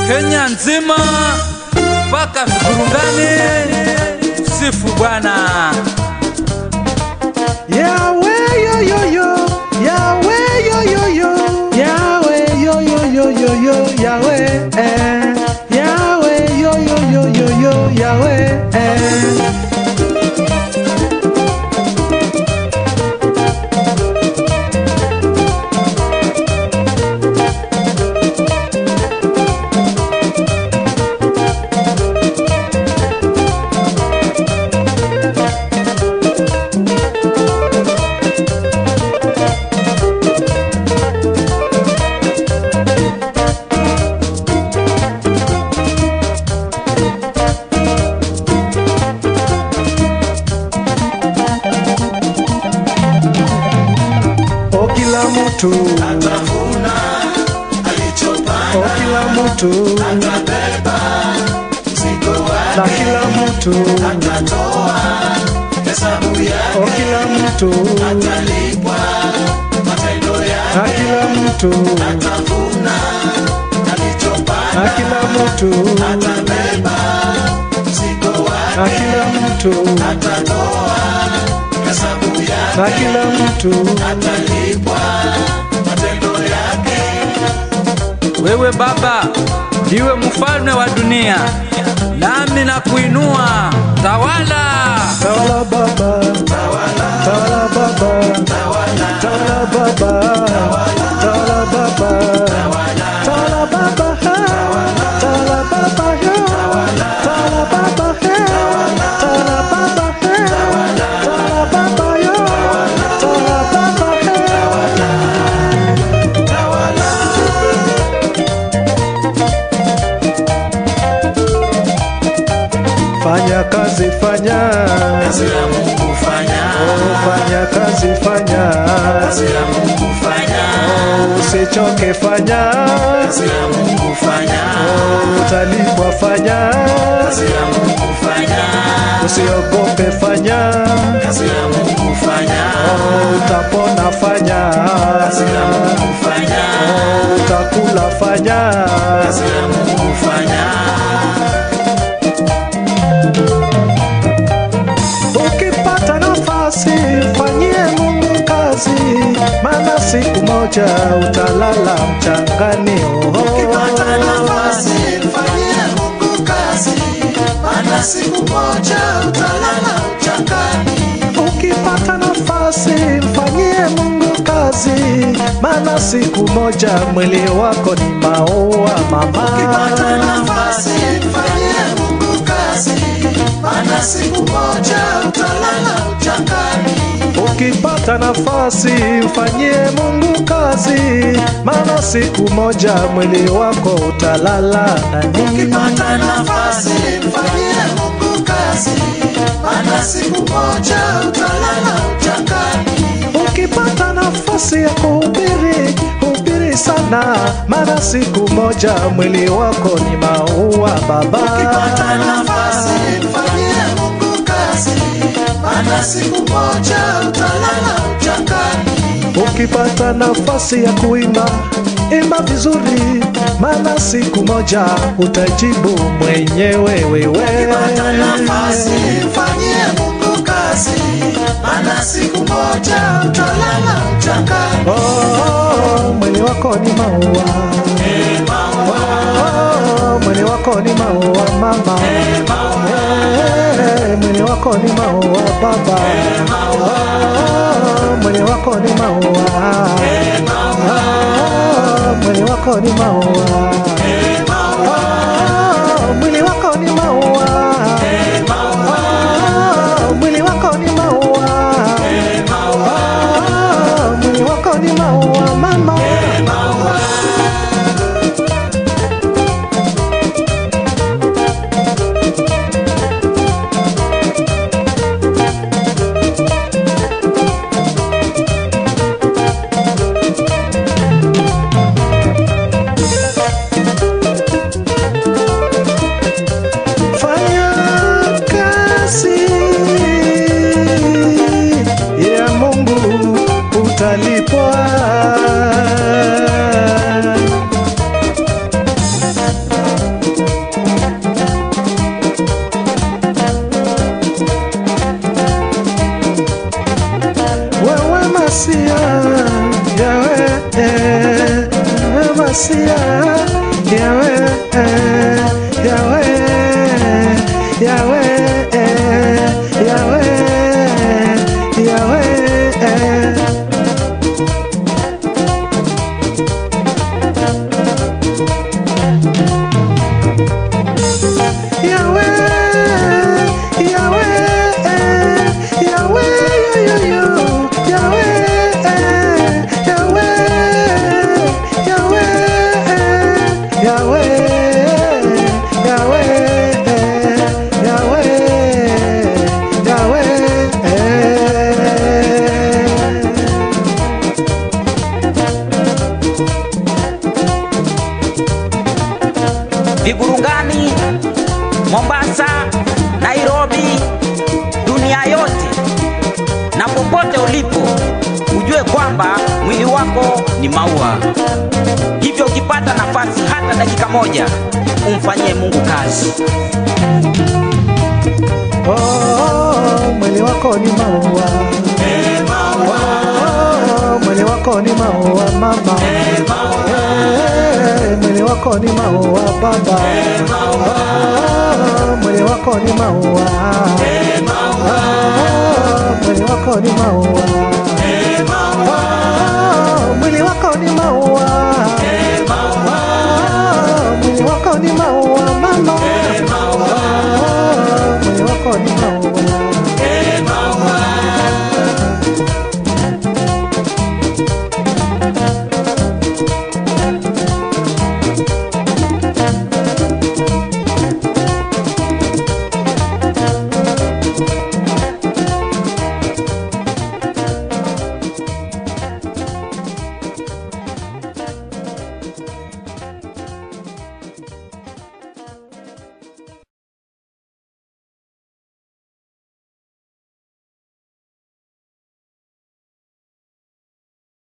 Kenya nzima mpaka Vigurungani, sifu Bwana. Yahweh yo yo yo, Yahweh yo yo yo, Yahweh yo yo yo yo yo, Yahweh eh, Yahweh yo yo yo yo yo, Yahweh eh. O kila mtu atavuna o alichopanda, kila mtu atabeba mzigo na wake, kila mtu atatoa hesabu o yake, kila mtu atalipwa matendo na yake, kila mtu atavuna na alichopanda, kila mtu atabeba mzigo na wake, kila mtu atatoa hesabu na yake, kila mtu atalipwa matendo yake. Wewe Baba ndiwe mfalme wa dunia, nami na kuinua. Tawala, Tawala baba, tawala baba, tawala baba, tawala baba, tawala baba, ha. tawala baba, yo. tawala baba, he. tawala baba, he. tawala baba, yo. tawala baba, he. Fanya kazi, fanya Kazi ya Mungu fanya, Oh, fanya kazi, fanya kazi ya Mungu fanya, usichoke, fanya kazi ya Mungu fanya, utalipwa, fanya kazi ya Mungu fanya, usiogope, fanya kazi ya Mungu fanya, utapona, fanya kazi ya Mungu fanya, utakula, fanya kazi ya Mungu fanya, ukipata nafasi, fanyie Mungu kazi, maana siku moja utalala mchangani. Oh, ukipata nafasi mfanyie Mungu kazi, maana siku moja utalala uchangani. Ukipata nafasi mfanyie Mungu kazi, maana siku moja mwili wako ni maua mama. Ukipata nafasi mfanyie Mungu kazi, maana siku moja utalala uchangani. Ukipata nafasi mfanyie Mungu kazi, maana siku moja mwili wako utalala ndani. Ukipata nafasi mfanyie Mungu kazi, maana siku moja utalala uchangani. Ukipata nafasi ya kuhubiri, hubiri sana, maana siku moja mwili wako ni maua baba. Ukipata nafasi mfanyie Mungu kazi, maana siku moja utalala uchangani. Ukipata nafasi ya kuimba, imba vizuri, maana siku moja utajibu mwenyewe wewe. Ukipata nafasi mfanyie Mungu kazi, maana siku moja utalala uchangani. Oh, mwili wako ni maua, oh, mwili wako ni maua mama, Eh, mwili wako ni maua baba, Oh, mwili wako ni maua, Oh, mwili wako ni maua, Oh, mwili wako ni maua, Oh, mwili wako ni maua, Oh, mwili wako ni maua mama. Masia, Yahweh, eh, Yahweh, Yahweh, eh, Yahweh, Yahweh, eh. Yahweh, Yahweh, Yahweh, yo, yo, yo. Yahweh, Yahweh, Yahweh, Yahweh, Yahweh, Yahweh. Vigurungani, Mombasa, Nairobi, dunia yote na popote ulipo, ujue kwamba mwili wako ni maua. Hivyo ukipata nafasi hata dakika moja, umfanyie Mungu kazi. Oh, mwili wako ni maua. Oh, mwili wako ni maua mama. Eh, mwili wako ni maua baba. Oh, mwili wako ni maua. Oh, mwili wako ni maua. Oh, mwili wako ni maua.